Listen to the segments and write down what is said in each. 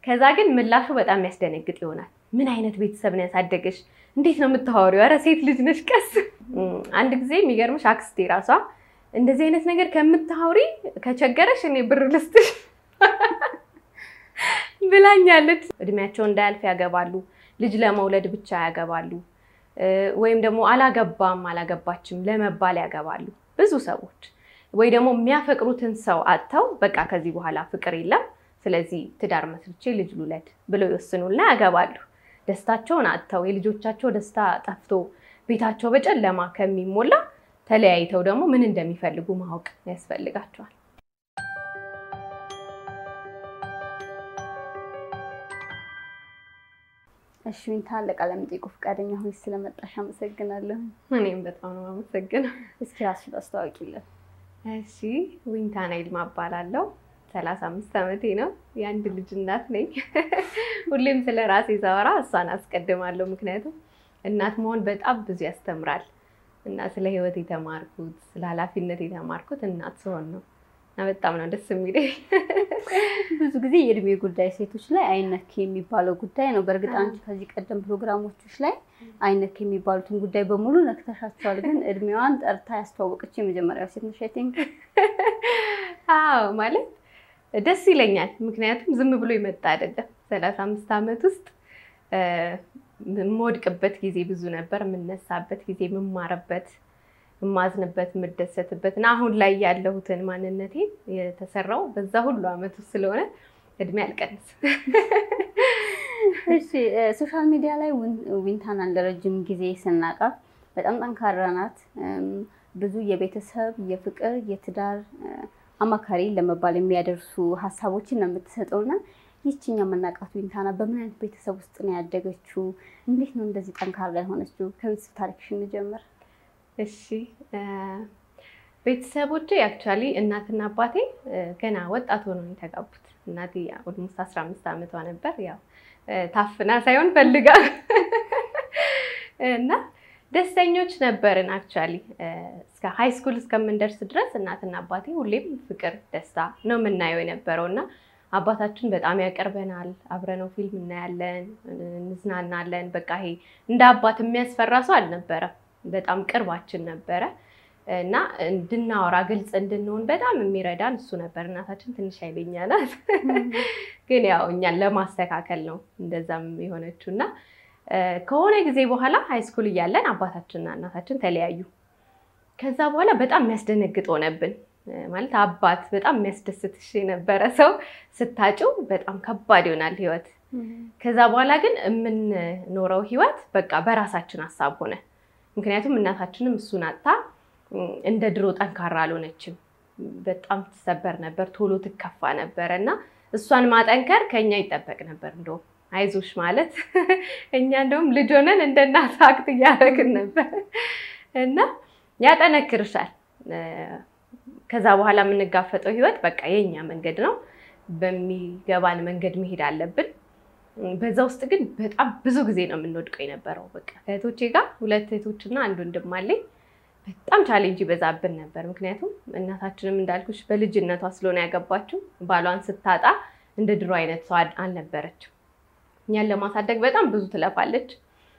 ከዛ ግን ምላሹ በጣም የሚያስደነግጥ ይሆናል። ምን አይነት ቤተሰብ ነው ያሳደገሽ? እንዴት ነው የምታወሪው? ኧረ ሴት ልጅ ነሽ ቀስ። አንድ ጊዜ የሚገርምሽ አክስቴ ራሷ እንደዚህ አይነት ነገር ከምታወሪ ከቸገረሽ እኔ ብር ልስጥሽ ብላኛለች። እድሜያቸው እንዳያልፍ ያገባሉ፣ ልጅ ለመውለድ ብቻ ያገባሉ፣ ወይም ደግሞ አላገባም አላገባችም ለመባል ያገባሉ ብዙ ሰዎች። ወይ ደግሞ የሚያፈቅሩትን ሰው አጥተው በቃ ከዚህ በኋላ ፍቅር የለም ስለዚህ ትዳር መስርቼ ልጅ ልውለድ ብለው ይወስኑና ያገባሉ። ደስታቸውን አጥተው የልጆቻቸው ደስታ ጠፍቶ ቤታቸው በጨለማ ከሚሞላ ተለያይተው ደግሞ ምን እንደሚፈልጉ ማወቅ ያስፈልጋቸዋል። እሺ ዊንታ ለቃለ መጠይቁ ፈቃደኛ ሆይ ስለመጣሽ አመሰግናለሁ። እኔም በጣም ነው አመሰግነው። እስኪ ራስሽን አስተዋውቂልን። እሺ ዊንታ ናይልማ እባላለሁ። ሰላሳ አምስት ዓመቴ ነው። የአንድ ልጅ እናት ነኝ። ሁሌም ስለ ራሴ ሳወራ እሷን አስቀድማለሁ። ምክንያቱም እናት መሆን በጣም ብዙ ያስተምራል እና ስለ ሕይወት የተማርኩት ስለ ኃላፊነት የተማርኩት እናት ስሆን ነው እና በጣም ነው ደስ የሚለኝ። ብዙ ጊዜ የእድሜ ጉዳይ ሴቶች ላይ አይነክ የሚባለው ጉዳይ ነው። በእርግጥ አንቺ ከዚህ ቀደም ፕሮግራሞች ላይ አይነክ የሚባሉትን ጉዳይ በሙሉ ነክተሻቸዋል። ግን እድሜዋን ጠርታ ያስተዋወቀች የመጀመሪያው ሴት ነሽ። አይ ቲንክ አዎ ማለት ደስ ይለኛል። ምክንያቱም ዝም ብሎ የመጣ አይደለም። ሰላሳ አምስት ዓመት ውስጥ የምወድቅበት ጊዜ ብዙ ነበር። የምነሳበት ጊዜ፣ የምማርበት፣ የማዝንበት፣ የምደሰትበት እና አሁን ላይ ያለሁትን ማንነቴ የተሰራው በዛ ሁሉ ዓመት ውስጥ ስለሆነ እድሜ አልቀንስ። እሺ ሶሻል ሚዲያ ላይ ዊንታናን ለረጅም ጊዜ ስናውቃት በጣም ጠንካራ ናት። ብዙ የቤተሰብ የፍቅር፣ የትዳር አማካሪ ለመባል የሚያደርሱ ሀሳቦችን ነው የምትሰጠው እና ይችኛ የምናውቃት ዊንታና በምን አይነት ቤተሰብ ውስጥ ነው ያደገችው? እንዴት ነው እንደዚህ ጠንካራ የሆነችው? ከቤተሰብ ታሪክሽ እንጀምር። እሺ ቤተሰቦቼ አክቹዋሊ እናትና አባቴ ገና ወጣት ሆነው የተጋቡት። እናቴ ኦልሞስት አስራ አምስት ዓመቷ ነበር። ያው ታፍና ሳይሆን ፈልጋ እና ደስተኞች ነበርን። አክቹዋሊ እስከ ሃይ ስኩል እስከምንደርስ ድረስ እናትና አባቴ ሁሌም ፍቅር፣ ደስታ ነው የምናየው የነበረው እና አባታችን በጣም ያቀርበናል። አብረነው ፊልም እናያለን፣ እንዝናናለን። በቃ ይሄ እንደ አባት የሚያስፈራ ሰው አልነበረም። በጣም ቅርባችን ነበረ እና እንድናወራ ግልጽ እንድንሆን በጣም የሚረዳን እሱ ነበር። እናታችን ትንሽ ኃይለኛ ናት፣ ግን ያው እኛን ለማስተካከል ነው እንደዛም የሆነችው እና ከሆነ ጊዜ በኋላ ሃይስኩል እያለን አባታችንና እናታችን ተለያዩ። ከዛ በኋላ በጣም የሚያስደነግጥ ሆነብን። ማለት አባት በጣም የሚያስደስትሽ የነበረ ሰው ስታጭው በጣም ከባድ ይሆናል ህይወት። ከዛ በኋላ ግን የምንኖረው ህይወት በቃ በራሳችን ሀሳብ ሆነ። ምክንያቱም እናታችንም እሱን አጥታ እንደ ድሮ ጠንካራ አልሆነችም። በጣም ትሰበር ነበር፣ ቶሎ ትከፋ ነበረ እና እሷን ማጠንከር ከኛ ይጠበቅ ነበር እንደውም አይዞሽ ማለት እኛ እንደውም ልጅ ሆነን እንደ እናት አክት እያደረግን ነበር እና ያጠነክርሻል። ከዛ በኋላ የምንጋፈጠው ህይወት በቃ የኛ መንገድ ነው፣ በሚገባን መንገድ መሄድ አለብን። በዛ ውስጥ ግን በጣም ብዙ ጊዜ ነው የምንወድቀው የነበረው። በቃ ከእህቶቼ ጋር ሁለት እህቶችና አንድ ወንድም አለኝ። በጣም ቻሌንጅ ይበዛብን ነበር። ምክንያቱም እናታችንም እንዳልኩሽ በልጅነቷ ስለሆነ ያገባችው ባሏን ስታጣ እንደ ድሮ አይነት ሰው አልነበረችም። እኛን ለማሳደግ በጣም ብዙ ትለፋለች።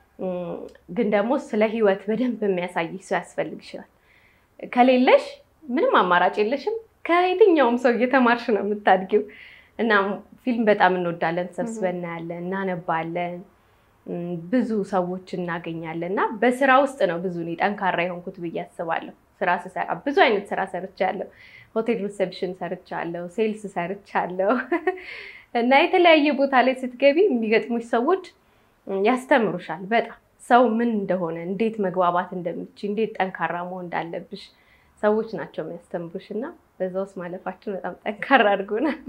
ግን ደግሞ ስለ ህይወት በደንብ የሚያሳይሽ ሰው ያስፈልግሻል። ከሌለሽ ምንም አማራጭ የለሽም። ከየትኛውም ሰው እየተማርሽ ነው የምታድጊው። እና ፊልም በጣም እንወዳለን፣ ሰብስበን እናያለን፣ እናነባለን፣ ብዙ ሰዎች እናገኛለን። እና በስራ ውስጥ ነው ብዙ እኔ ጠንካራ የሆንኩት ብዬ አስባለሁ። ስራ ስሰራ ብዙ አይነት ስራ ሰርቻለሁ። ሆቴል ሪሴፕሽን ሰርቻለሁ፣ ሴልስ ሰርቻለሁ። እና የተለያየ ቦታ ላይ ስትገቢ የሚገጥሙሽ ሰዎች ያስተምሩሻል። በጣም ሰው ምን እንደሆነ፣ እንዴት መግባባት እንደምች፣ እንዴት ጠንካራ መሆን እንዳለብሽ ሰዎች ናቸው የሚያስተምሩሽ። እና በዛ ውስጥ ማለፋችን በጣም ጠንካራ አድርጎናል።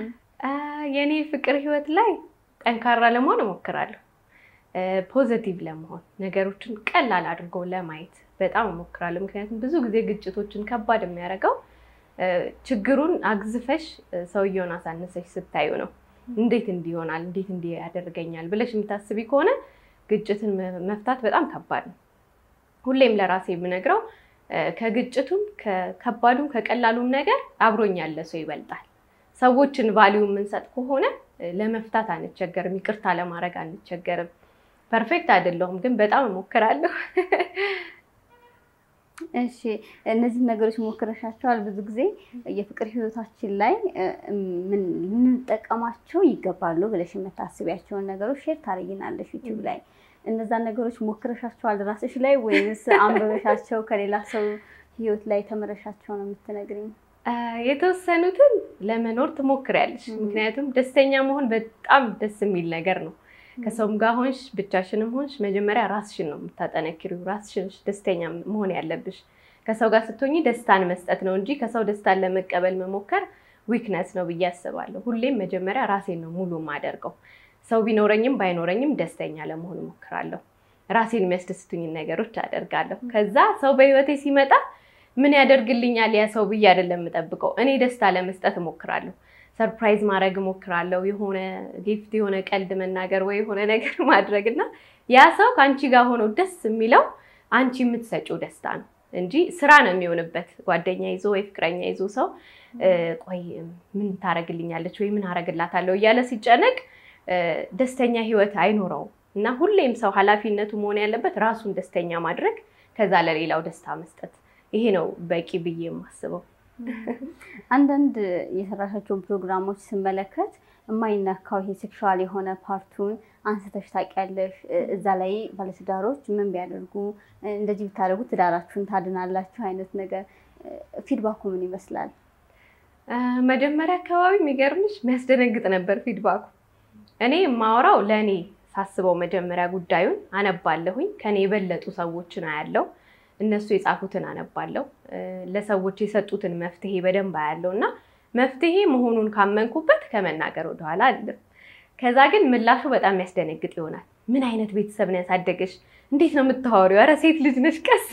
የእኔ ፍቅር ህይወት ላይ ጠንካራ ለመሆን እሞክራለሁ። ፖዘቲቭ ለመሆን ነገሮችን ቀላል አድርጎ ለማየት በጣም እሞክራለሁ። ምክንያቱም ብዙ ጊዜ ግጭቶችን ከባድ የሚያደርገው ችግሩን አግዝፈሽ ሰውየውን አሳነሰሽ ስታዩ ነው። እንዴት እንዲህ ይሆናል፣ እንዴት እንዲህ ያደርገኛል ብለሽ የምታስቢ ከሆነ ግጭትን መፍታት በጣም ከባድ ነው። ሁሌም ለራሴ የምነግረው ከግጭቱም ከከባዱም ከቀላሉም ነገር አብሮኝ ያለ ሰው ይበልጣል። ሰዎችን ቫሊዩ የምንሰጥ ከሆነ ለመፍታት አንቸገርም፣ ይቅርታ ለማድረግ አንቸገርም። ፐርፌክት አይደለሁም፣ ግን በጣም እሞክራለሁ። እሺ እነዚህ ነገሮች ሞክረሻቸዋል። ብዙ ጊዜ የፍቅር ህይወታችን ላይ ምን ልንጠቀማቸው ይገባሉ ብለሽ የምታስቢያቸውን ነገሮች ሼር ታደርጊናለሽ ዩቲዩብ ላይ። እነዛን ነገሮች ሞክረሻቸዋል ራስሽ ላይ ወይስ አንበበሻቸው ከሌላ ሰው ህይወት ላይ ተምረሻቸው ነው የምትነግሪኝ? የተወሰኑትን ለመኖር ትሞክሪያለሽ። ምክንያቱም ደስተኛ መሆን በጣም ደስ የሚል ነገር ነው። ከሰውም ጋር ሆንሽ ብቻሽንም ሆንሽ መጀመሪያ ራስሽን ነው የምታጠነክሪው። ራስሽን ደስተኛ መሆን ያለብሽ። ከሰው ጋር ስትሆኚ ደስታን መስጠት ነው እንጂ ከሰው ደስታን ለመቀበል መሞከር ዊክነስ ነው ብዬ አስባለሁ። ሁሌም መጀመሪያ ራሴን ነው ሙሉ የማደርገው። ሰው ቢኖረኝም ባይኖረኝም ደስተኛ ለመሆን እሞክራለሁ። ራሴን የሚያስደስቱኝን ነገሮች አደርጋለሁ። ከዛ ሰው በህይወቴ ሲመጣ ምን ያደርግልኛል ያ ሰው ብዬ አይደለም የምጠብቀው። እኔ ደስታ ለመስጠት እሞክራለሁ። ሰርፕራይዝ ማድረግ እሞክራለሁ። የሆነ ጊፍት፣ የሆነ ቀልድ መናገር ወይ የሆነ ነገር ማድረግ እና ያ ሰው ከአንቺ ጋር ሆኖ ደስ የሚለው አንቺ የምትሰጪው ደስታ ነው እንጂ ስራ ነው የሚሆንበት። ጓደኛ ይዞ ወይ ፍቅረኛ ይዞ ሰው ቆይ ምን ታደርግልኛለች ወይ ምን አደርግላታለሁ እያለ ሲጨነቅ ደስተኛ ህይወት አይኖረውም። እና ሁሌም ሰው ኃላፊነቱ መሆን ያለበት ራሱን ደስተኛ ማድረግ፣ ከዛ ለሌላው ደስታ መስጠት። ይሄ ነው በቂ ብዬ የማስበው። አንዳንድ የሰራሻቸውን ፕሮግራሞች ስመለከት የማይነካው ይሄ ሴክሹዋል የሆነ ፓርቱን አንስተሽ ታውቂያለሽ። እዛ ላይ ባለትዳሮች ምን ቢያደርጉ እንደዚህ ብታደርጉ ትዳራችሁን ታድናላችሁ አይነት ነገር ፊድባኩ ምን ይመስላል? መጀመሪያ አካባቢ የሚገርምሽ የሚያስደነግጥ ነበር ፊድባኩ። እኔ የማወራው ለእኔ ሳስበው መጀመሪያ ጉዳዩን አነባለሁኝ። ከኔ የበለጡ ሰዎችን አያለው እነሱ የጻፉትን አነባለሁ። ለሰዎች የሰጡትን መፍትሄ በደንብ አያለው እና መፍትሄ መሆኑን ካመንኩበት ከመናገር ወደኋላ አልልም። ከዛ ግን ምላሹ በጣም የሚያስደነግጥ ይሆናል። ምን አይነት ቤተሰብ ነው ያሳደገሽ? እንዴት ነው የምታወሪው? ኧረ ሴት ልጅ ነሽ ቀስ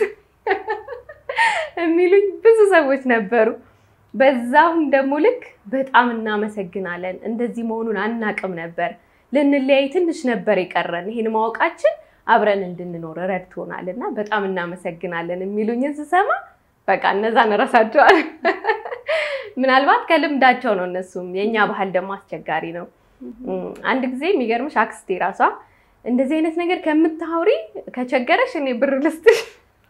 የሚሉኝ ብዙ ሰዎች ነበሩ። በዛውም ደግሞ ልክ በጣም እናመሰግናለን፣ እንደዚህ መሆኑን አናቅም ነበር፣ ልንለያይ ትንሽ ነበር የቀረን፣ ይህን ማወቃችን አብረን እንድንኖር ረድቶናል እና በጣም እናመሰግናለን የሚሉኝን ስሰማ በቃ እነዛን እረሳቸዋል። ምናልባት ከልምዳቸው ነው እነሱም። የእኛ ባህል ደግሞ አስቸጋሪ ነው። አንድ ጊዜ የሚገርምሽ አክስቴ ራሷ እንደዚህ አይነት ነገር ከምታውሪ ከቸገረሽ እኔ ብር ልስጥሽ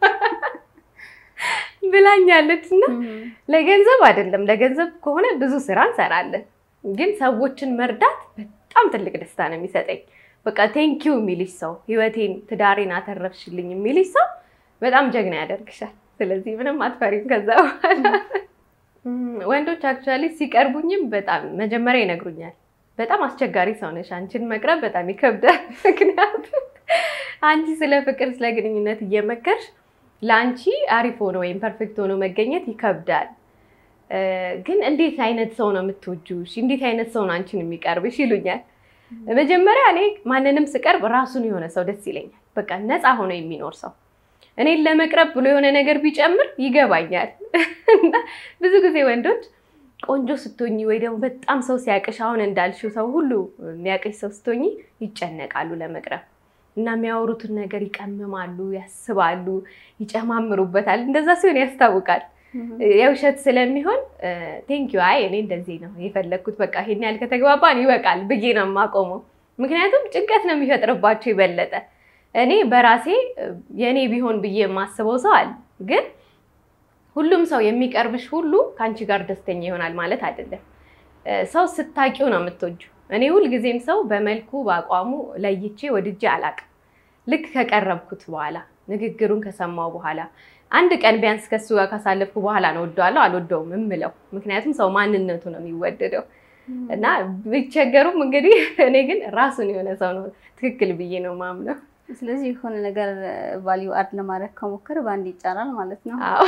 ብላኛለች። እና ለገንዘብ አይደለም፣ ለገንዘብ ከሆነ ብዙ ስራ እንሰራለን፣ ግን ሰዎችን መርዳት በጣም ትልቅ ደስታ ነው የሚሰጠኝ። በቃ ቴንኪው የሚልሽ ሰው ህይወቴን፣ ትዳሬን አተረፍሽልኝ የሚልሽ ሰው በጣም ጀግና ያደርግሻል። ስለዚህ ምንም አትፈሪም። ከዛ በኋላ ወንዶች አክቹዋሊ ሲቀርቡኝም በጣም መጀመሪያ ይነግሩኛል፣ በጣም አስቸጋሪ ሰው ነሽ፣ አንቺን መቅረብ በጣም ይከብዳል። ምክንያቱም አንቺ ስለ ፍቅር፣ ስለ ግንኙነት እየመከርሽ ለአንቺ አሪፍ ሆኖ ወይም ፐርፌክት ሆኖ መገኘት ይከብዳል። ግን እንዴት አይነት ሰው ነው የምትወጂው? እንዴት አይነት ሰው ነው አንቺን የሚቀርብሽ ይሉኛል። መጀመሪያ እኔ ማንንም ስቀርብ ራሱን የሆነ ሰው ደስ ይለኛል። በቃ ነፃ ሆኖ የሚኖር ሰው እኔን ለመቅረብ ብሎ የሆነ ነገር ቢጨምር ይገባኛል። እና ብዙ ጊዜ ወንዶች ቆንጆ ስትሆኚ ወይ ደግሞ በጣም ሰው ሲያቅሽ፣ አሁን እንዳልሽው ሰው ሁሉ የሚያቅሽ ሰው ስትሆኚ ይጨነቃሉ ለመቅረብ እና የሚያወሩትን ነገር ይቀምማሉ፣ ያስባሉ፣ ይጨማምሩበታል። እንደዛ ሲሆን ያስታውቃል። የውሸት ስለሚሆን ቴንኪዩ አይ እኔ እንደዚህ ነው የፈለግኩት፣ በቃ ይሄን ያህል ከተግባባን ይበቃል ብዬ ነው የማቆመው። ምክንያቱም ጭንቀት ነው የሚፈጥርባቸው ይበለጠ እኔ በራሴ የእኔ ቢሆን ብዬ የማስበው ሰው አለ። ግን ሁሉም ሰው የሚቀርብሽ ሁሉ ከአንቺ ጋር ደስተኛ ይሆናል ማለት አይደለም። ሰው ስታቂው ነው የምትወጂው። እኔ ሁልጊዜም ሰው በመልኩ በአቋሙ ለይቼ ወድጄ አላቅም። ልክ ከቀረብኩት በኋላ ንግግሩን ከሰማው በኋላ አንድ ቀን ቢያንስ ከሱ ጋር ካሳለፍኩ በኋላ ነው ወደዋለሁ አልወደውም የምለው። ምክንያቱም ሰው ማንነቱ ነው የሚወደደው እና ቢቸገሩም እንግዲህ እኔ ግን ራሱን የሆነ ሰው ነው ትክክል ብዬ ነው ማምነው። ስለዚህ የሆነ ነገር ቫሊዩ አድ ለማድረግ ከሞከር በአንድ ይጫራል ማለት ነው። አዎ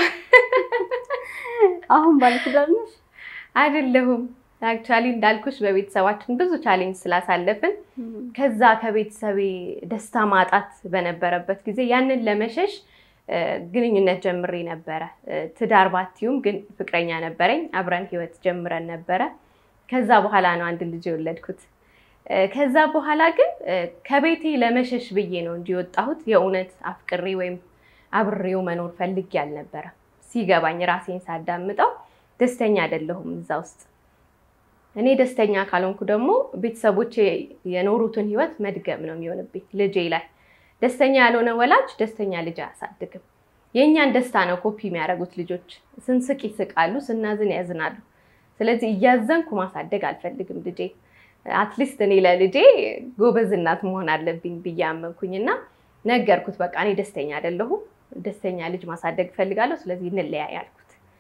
አሁን ባለትዳር ነሽ? አይደለሁም። አክቹዋሊ እንዳልኩሽ በቤተሰባችን ብዙ ቻሌንጅ ስላሳለፍን ከዛ ከቤተሰቤ ደስታ ማጣት በነበረበት ጊዜ ያንን ለመሸሽ ግንኙነት ጀምሬ ነበረ። ትዳር ባትዩም ግን ፍቅረኛ ነበረኝ። አብረን ህይወት ጀምረን ነበረ። ከዛ በኋላ ነው አንድ ልጅ የወለድኩት። ከዛ በኋላ ግን ከቤቴ ለመሸሽ ብዬ ነው እንጂ የወጣሁት የእውነት አፍቅሬ ወይም አብሬው መኖር ፈልጌ አልነበረ። ሲገባኝ ራሴን ሳዳምጠው ደስተኛ አይደለሁም እዛ ውስጥ እኔ ደስተኛ ካልሆንኩ ደግሞ ቤተሰቦቼ የኖሩትን ህይወት መድገም ነው የሚሆንብኝ ልጄ ላይ። ደስተኛ ያልሆነ ወላጅ ደስተኛ ልጅ አያሳድግም። የእኛን ደስታ ነው ኮፒ የሚያደርጉት ልጆች። ስንስቅ ይስቃሉ፣ ስናዝን ያዝናሉ። ስለዚህ እያዘንኩ ማሳደግ አልፈልግም ልጄ። አትሊስት እኔ ለልጄ ጎበዝ እናት መሆን አለብኝ ብዬ አመንኩኝ እና ነገርኩት። በቃ እኔ ደስተኛ አይደለሁም፣ ደስተኛ ልጅ ማሳደግ እፈልጋለሁ። ስለዚህ እንለያይ አልኩት።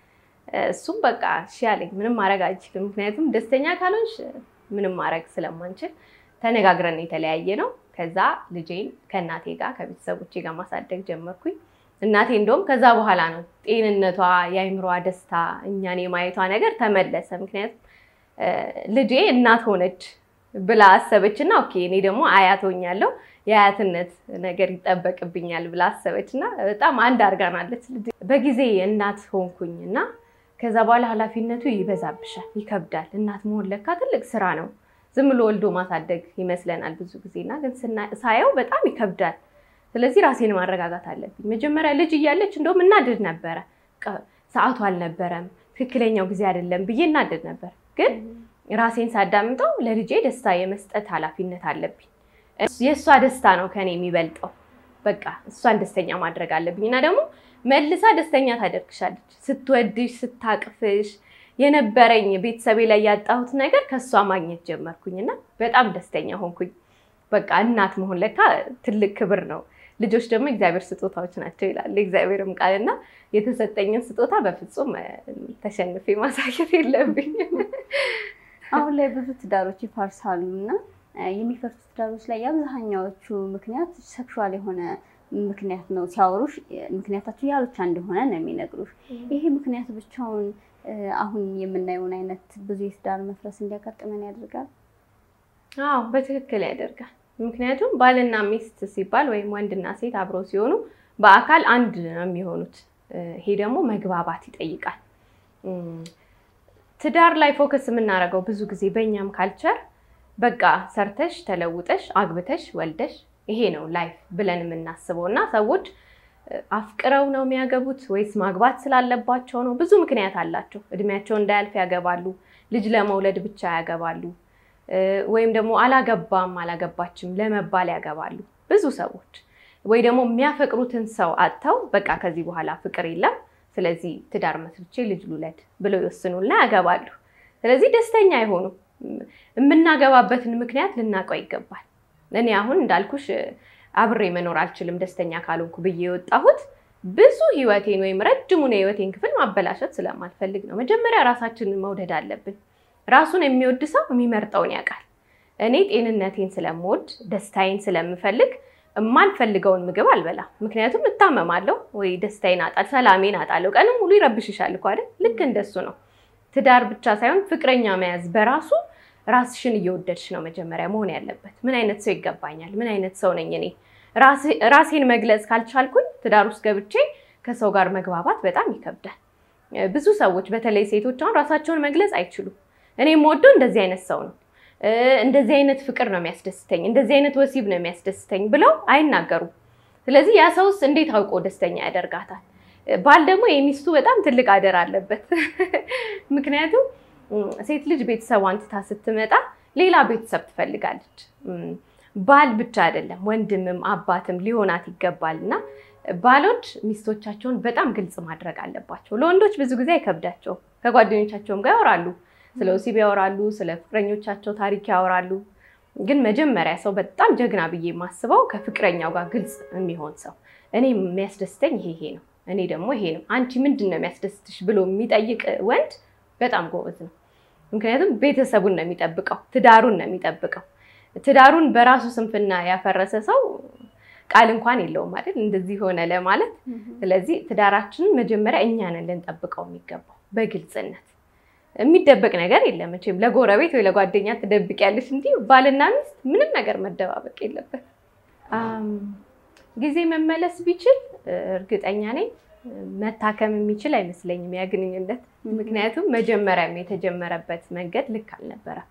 እሱም በቃ እሺ አለኝ። ምንም ማድረግ አልችልም፣ ምክንያቱም ደስተኛ ካልሆንሽ ምንም ማድረግ ስለማንችል ተነጋግረን የተለያየ ነው። ከዛ ልጄን ከእናቴ ጋር ከቤተሰቦቼ ጋር ማሳደግ ጀመርኩኝ። እናቴ እንደውም ከዛ በኋላ ነው ጤንነቷ፣ የአይምሯ ደስታ፣ እኛን የማየቷ ነገር ተመለሰ። ምክንያቱም ልጄ እናት ሆነች ብላ አሰበች እና ኦኬ እኔ ደግሞ አያት ሆኛለሁ የአያትነት ነገር ይጠበቅብኛል ብላ አሰበች እና በጣም አንድ አድርጋናለች። በጊዜ እናት ሆንኩኝ እና ከዛ በኋላ ኃላፊነቱ ይበዛብሻል፣ ይከብዳል። እናት መሆን ለካ ትልቅ ስራ ነው። ዝም ብሎ ወልዶ ማሳደግ ይመስለናል ብዙ ጊዜ እና ግን ሳየው በጣም ይከብዳል። ስለዚህ ራሴን ማረጋጋት አለብኝ። መጀመሪያ ልጅ እያለች እንደውም እናድድ ነበረ። ሰዓቱ አልነበረም፣ ትክክለኛው ጊዜ አይደለም ብዬ እናድድ ነበር። ግን ራሴን ሳዳምጠው ለልጄ ደስታ የመስጠት ኃላፊነት አለብኝ። የእሷ ደስታ ነው ከኔ የሚበልጠው። በቃ እሷን ደስተኛ ማድረግ አለብኝ እና ደግሞ መልሳ ደስተኛ ታደርግሻለች። ስትወድሽ፣ ስታቅፍሽ የነበረኝ ቤተሰቤ ላይ ያጣሁት ነገር ከእሷ ማግኘት ጀመርኩኝ እና በጣም ደስተኛ ሆንኩኝ። በቃ እናት መሆን ለካ ትልቅ ክብር ነው። ልጆች ደግሞ እግዚአብሔር ስጦታዎች ናቸው ይላል እግዚአብሔርም ቃል እና የተሰጠኝን ስጦታ በፍጹም ተሸንፌ ማሳየት የለብኝም። አሁን ላይ ብዙ ትዳሮች ይፈርሳሉ እና የሚፈርሱ ትዳሮች ላይ የአብዛኛዎቹ ምክንያት ሴክሹዋል የሆነ ምክንያት ነው። ሲያወሩሽ ምክንያታቸው ያ ብቻ እንደሆነ ነው የሚነግሩሽ። ይሄ ምክንያት ብቻውን አሁን የምናየውን አይነት ብዙ የትዳር መፍረስ እንዲያጋጥመን ያደርጋል። አዎ በትክክል ያደርጋል። ምክንያቱም ባልና ሚስት ሲባል ወይም ወንድና ሴት አብረው ሲሆኑ በአካል አንድ ነው የሚሆኑት። ይሄ ደግሞ መግባባት ይጠይቃል። ትዳር ላይ ፎከስ የምናደርገው ብዙ ጊዜ በእኛም ካልቸር በቃ ሰርተሽ ተለውጠሽ አግብተሽ ወልደሽ ይሄ ነው ላይፍ ብለን የምናስበው እና ሰዎች አፍቅረው ነው የሚያገቡት ወይስ ማግባት ስላለባቸው ነው? ብዙ ምክንያት አላቸው። እድሜያቸው እንዳያልፍ ያገባሉ። ልጅ ለመውለድ ብቻ ያገባሉ። ወይም ደግሞ አላገባም አላገባችም ለመባል ያገባሉ ብዙ ሰዎች። ወይ ደግሞ የሚያፈቅሩትን ሰው አጥተው በቃ ከዚህ በኋላ ፍቅር የለም ስለዚህ ትዳር መስርቼ ልጅ ልውለድ ብለው ይወስኑና ያገባሉ። ስለዚህ ደስተኛ አይሆኑም። የምናገባበትን ምክንያት ልናውቀው ይገባል። እኔ አሁን እንዳልኩሽ አብሬ መኖር አልችልም ደስተኛ ካልሆንኩ ብዬ የወጣሁት ብዙ ህይወቴን ወይም ረጅሙን የህይወቴን ክፍል ማበላሸት ስለማልፈልግ ነው። መጀመሪያ ራሳችንን መውደድ አለብን። ራሱን የሚወድ ሰው የሚመርጠውን ያውቃል። እኔ ጤንነቴን ስለምወድ ደስታዬን ስለምፈልግ የማልፈልገውን ምግብ አልበላም። ምክንያቱም እታመማለሁ ወይ ደስታዬን አጣል ሰላሜን አጣለሁ። ቀንም ሙሉ ይረብሽሻል እኮ አይደል? ልክ እንደሱ ነው። ትዳር ብቻ ሳይሆን ፍቅረኛ መያዝ በራሱ ራስሽን እየወደድሽ ነው መጀመሪያ መሆን ያለበት። ምን አይነት ሰው ይገባኛል? ምን አይነት ሰው ነኝ እኔ? ራሴን መግለጽ ካልቻልኩኝ ትዳር ውስጥ ገብቼ ከሰው ጋር መግባባት በጣም ይከብዳል። ብዙ ሰዎች በተለይ ሴቶች አሁን ራሳቸውን መግለጽ አይችሉም። እኔ የምወደው እንደዚህ አይነት ሰው ነው፣ እንደዚህ አይነት ፍቅር ነው የሚያስደስተኝ፣ እንደዚህ አይነት ወሲብ ነው የሚያስደስተኝ ብለው አይናገሩም። ስለዚህ ያ ሰውስ እንዴት አውቆ ደስተኛ ያደርጋታል? ባል ደግሞ የሚስቱ በጣም ትልቅ አደራ አለበት። ምክንያቱም ሴት ልጅ ቤተሰቧን ትታ ስትመጣ ሌላ ቤተሰብ ትፈልጋለች። ባል ብቻ አይደለም ወንድምም አባትም ሊሆናት ይገባል እና ባሎች ሚስቶቻቸውን በጣም ግልጽ ማድረግ አለባቸው። ለወንዶች ብዙ ጊዜ አይከብዳቸውም። ከጓደኞቻቸውም ጋር ያወራሉ፣ ስለ ወሲብ ያወራሉ፣ ስለ ፍቅረኞቻቸው ታሪክ ያወራሉ። ግን መጀመሪያ ሰው በጣም ጀግና ብዬ የማስበው ከፍቅረኛው ጋር ግልጽ የሚሆን ሰው፣ እኔ የሚያስደስተኝ ይሄ ይሄ ነው፣ እኔ ደግሞ ይሄ ነው፣ አንቺ ምንድን ነው የሚያስደስትሽ ብሎ የሚጠይቅ ወንድ በጣም ጎበዝ ነው። ምክንያቱም ቤተሰቡን ነው የሚጠብቀው፣ ትዳሩን ነው የሚጠብቀው። ትዳሩን በራሱ ስንፍና ያፈረሰ ሰው ቃል እንኳን የለውም አይደል? እንደዚህ ሆነ ለማለት። ስለዚህ ትዳራችንን መጀመሪያ እኛ ነን ልንጠብቀው የሚገባው በግልጽነት። የሚደበቅ ነገር የለም መቼም። ለጎረቤት ወይ ለጓደኛ ትደብቂያለሽ እንጂ ባልና ሚስት ምንም ነገር መደባበቅ የለበት። ጊዜ መመለስ ቢችል እርግጠኛ ነኝ መታከም የሚችል አይመስለኝም ያ ግንኙነት። ምክንያቱም መጀመሪያም የተጀመረበት መንገድ ልክ አልነበረም።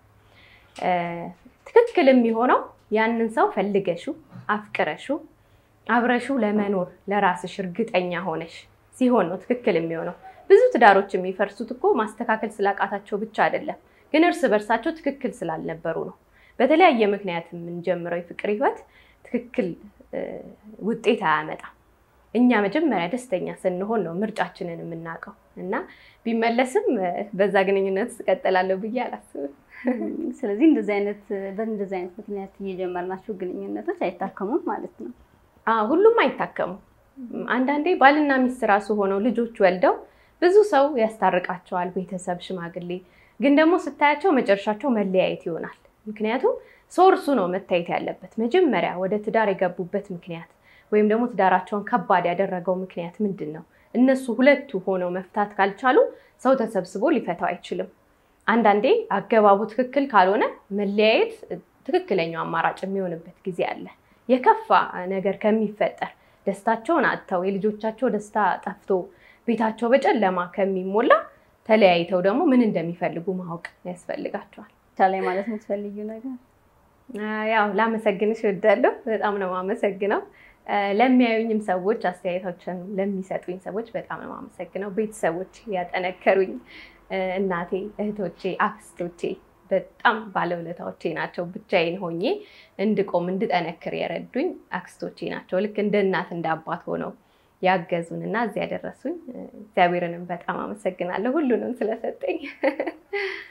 ትክክል የሚሆነው ያንን ሰው ፈልገሹ አፍቅረሹ አብረሹ ለመኖር ለራስሽ እርግጠኛ ሆነሽ ሲሆን ነው ትክክል የሚሆነው። ብዙ ትዳሮች የሚፈርሱት እኮ ማስተካከል ስላቃታቸው ብቻ አይደለም፣ ግን እርስ በርሳቸው ትክክል ስላልነበሩ ነው። በተለያየ ምክንያት የምንጀምረው የፍቅር ህይወት ትክክል ውጤት አያመጣም። እኛ መጀመሪያ ደስተኛ ስንሆን ነው ምርጫችንን የምናውቀው እና ቢመለስም በዛ ግንኙነት እቀጥላለሁ ብዬ አላስብም። ስለዚህ እንደዚህ አይነት በእንደዚህ አይነት ምክንያት እየጀመርናቸው ግንኙነቶች አይታከሙም ማለት ነው። ሁሉም አይታከሙም። አንዳንዴ ባልና ሚስት ራሱ ሆነው ልጆች ወልደው ብዙ ሰው ያስታርቃቸዋል፣ ቤተሰብ፣ ሽማግሌ። ግን ደግሞ ስታያቸው መጨረሻቸው መለያየት ይሆናል። ምክንያቱም ሶርሱ ነው መታየት ያለበት። መጀመሪያ ወደ ትዳር የገቡበት ምክንያት ወይም ደግሞ ትዳራቸውን ከባድ ያደረገው ምክንያት ምንድን ነው? እነሱ ሁለቱ ሆነው መፍታት ካልቻሉ ሰው ተሰብስቦ ሊፈታው አይችልም። አንዳንዴ አገባቡ ትክክል ካልሆነ መለያየት ትክክለኛው አማራጭ የሚሆንበት ጊዜ አለ። የከፋ ነገር ከሚፈጠር ደስታቸውን አጥተው የልጆቻቸው ደስታ ጠፍቶ ቤታቸው በጨለማ ከሚሞላ ተለያይተው ደግሞ ምን እንደሚፈልጉ ማወቅ ያስፈልጋቸዋል። ላይ ማለት የምትፈልጊው ነገር? ያው ላመሰግንሽ እወዳለሁ። በጣም ነው የማመሰግነው። ለሚያዩኝም ሰዎች አስተያየቶችን ለሚሰጡኝ ሰዎች በጣም ነው የማመሰግነው። ቤተሰቦች ያጠነከሩኝ፣ እናቴ፣ እህቶቼ፣ አክስቶቼ በጣም ባለውለታዎቼ ናቸው። ብቻዬን ሆኜ እንድቆም እንድጠነክር የረዱኝ አክስቶቼ ናቸው። ልክ እንደ እናት እንደ አባት ሆነው ያገዙን እና እዚህ ያደረሱኝ እግዚአብሔርንም በጣም አመሰግናለሁ ሁሉንም ስለሰጠኝ።